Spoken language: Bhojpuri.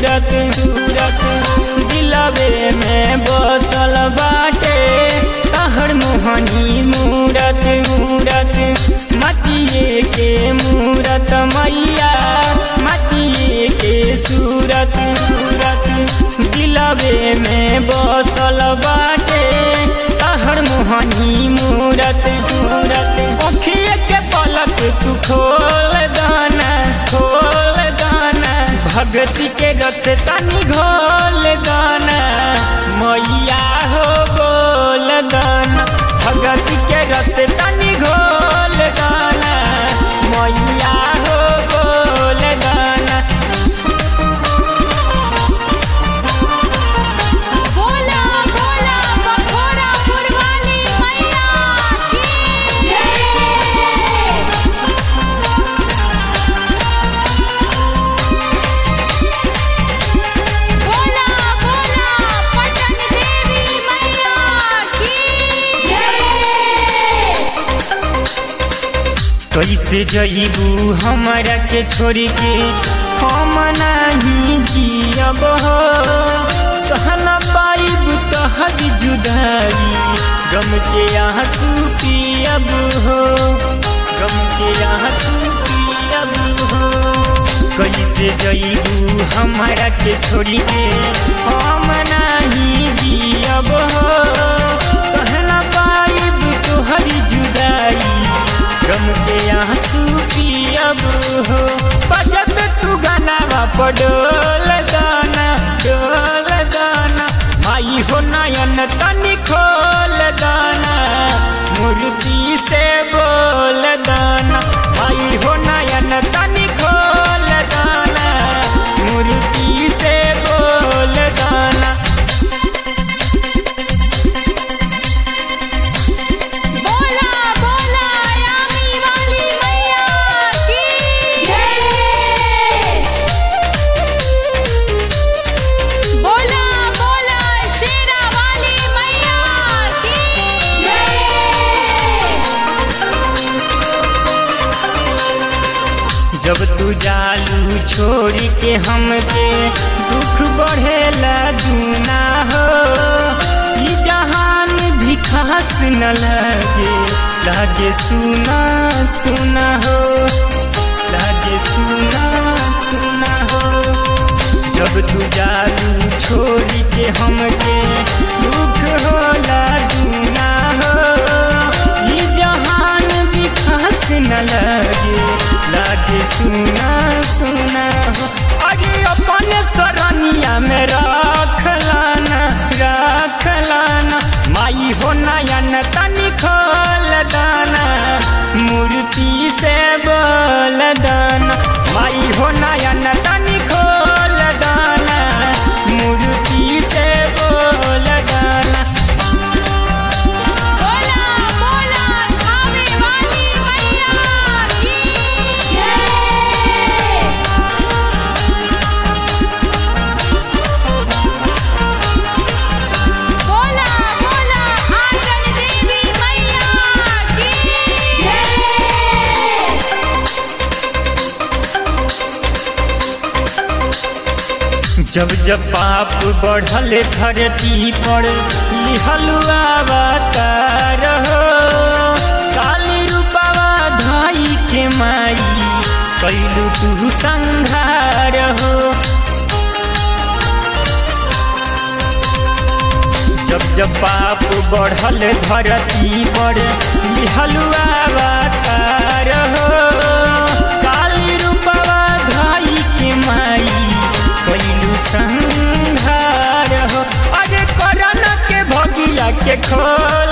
सूरत सूरत दिलवे में बसल बाटे तहर मोहनी मूरत मूरत मतिए के मूरत मैया मतिए के सूरत सूरत दिलवे में बसल बाटे तहर मोहनी मूरत मूरत अखिए के पलक तू खोल दाना खोल दाना भगती के रस तनी घोल दाना मैया हो बोल दाना भगती के रस तनी घोल दाना मैया हो बोल दाना बोला बोला बखोरा पुरवाली मैया की जय बोला बोला पटन देवी मैया की जय कैसे जईबू हमरा के छोड़ के हम नहीं जियब हो सहना पाइब तहर जुदाई गम के आंसू पियब हो गम के आंसू पियब हो कैसे जईबू हमरा के छोड़ के हम नहीं जियब हो सहना पाइब तोहर जुदाई गम के आंसू पियब हो बजत तू गाना पडोल दाना डोल दाना माई हो नयन तनी खोल दाना मूर्ति से बोल दाना माई हो नयन तनी खोल दाना मूर्ति से बोल दाना बोला बोला यामी वाली मैया की जय बोला बोला शेरा वाली मैया की जय जब तू जालू छोड़ के हमके दुख बढ़ेला दूना हो ई जहान भी खास न लगे लागे सुना सुना हो लागे सुना सुना हो जब तू जालू छोड़ के हमके दुख होला दूना हो ई जहान भी खास न लगे लागे सुना सुना हो अरे अपने सरनिया में रख लाना रख लाना माई हो नयन तनी खोल दाना मूर्ति से बोल दाना माई हो नयन तनी खोल दाना मूर्ति से बोल दाना बोला बोला खावे वाली मैया की जय बोला बोला आंगन देवी मैया की जय जब जब पाप बढ़ल धरती पर लिहलुआ अवतार हो काली रूपवा धाई के माई कैलू तू संघार हो जब जब पाप बढ़ल धरती पर लिहलुआ अवतार हो काली रूपवा धाई के माई कैलू संघार हो अरे करन के भगिया के खोल